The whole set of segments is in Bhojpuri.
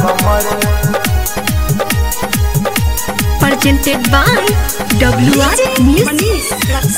कमर presented by WR Music.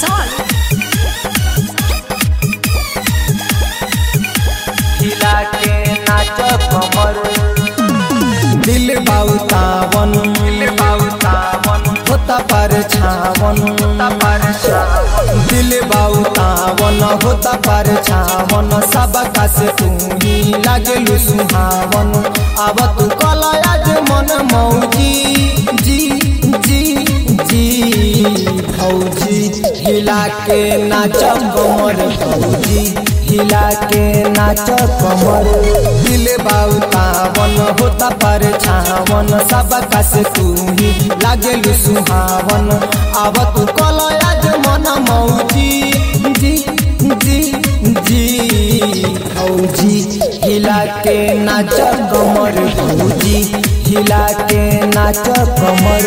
हिला के नाच कमर दिल बाउतावन दिल बाउतावन होता पर छावन पर दिल बाउतावन होता पर छावन सब से तू ही लागलू सुहावन अब तू कलयाज मन मौजी जी जी जी भौजी हिला के नाच कमर भौजी हिला के नाच कमर दिल बाउतावन होता पर छावन सब से तू ही लागलू सुहावन अब तू कलयाज मन मौजी जी जी जी भौजी हिला के नाच कमर भौजी हिला के नाच कमर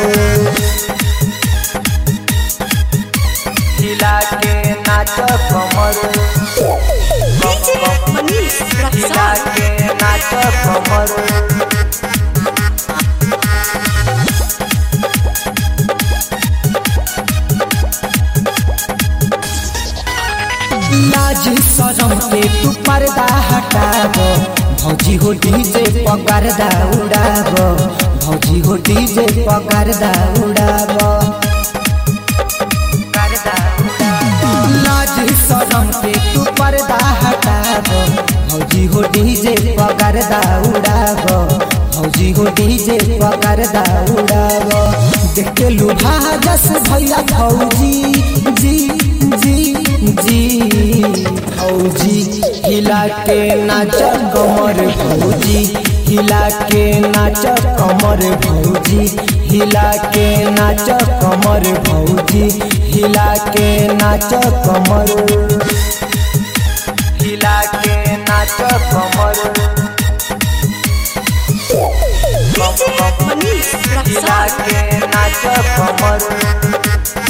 हिला के नाच कमर हिला के नाच कमर लाज शरम के तू पर्दा हटाब भौजी हो डीजे पकड़दा उड़ाब भौजी हो डीजे पकड़दा उड़ाब लाज शरम के तू पर्दा हटाब भौजी हो डीजे पकड़दा उड़ाब भौजी हो डीजे पकड़दा उड़ाब देख के लुभा जस भैया भौजी जी जी जी भौजी हिला के नाच कमर भौजी हिला के नाच कमर भौजी हिला के नाच कमर भौजी हिला के नाच कमर हिला के नाच कमर हिला के नाच कमर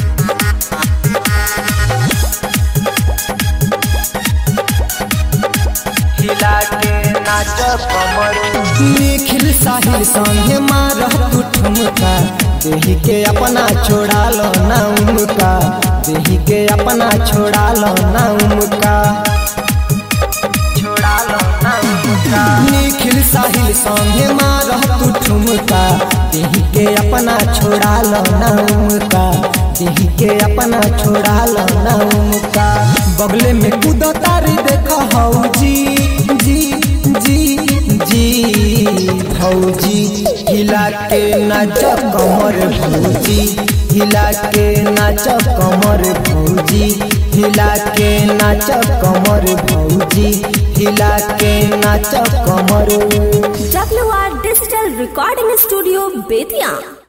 हिला के नाच कमर निखिल साहिल संगे मारह तू ठुमका देही के अपना छोड़ा लो ना उमका देही के अपना छोड़ा लो ना उमका छोड़ा लो ना उनका निखिल साहिल संगे मारह तू ठुमका देही के अपना छोड़ा लो ना उमका देही के अपना छोड़ा लो ना उमका बगले में कूदो तारी देख हौजी जी जी जी भौजी हिला के नाच कमर भौजी हिला के नाच कमर भौजी हिला के नाच कमर भौजी हिला के नाच कमर WR Digital Recording Studio, Bethian.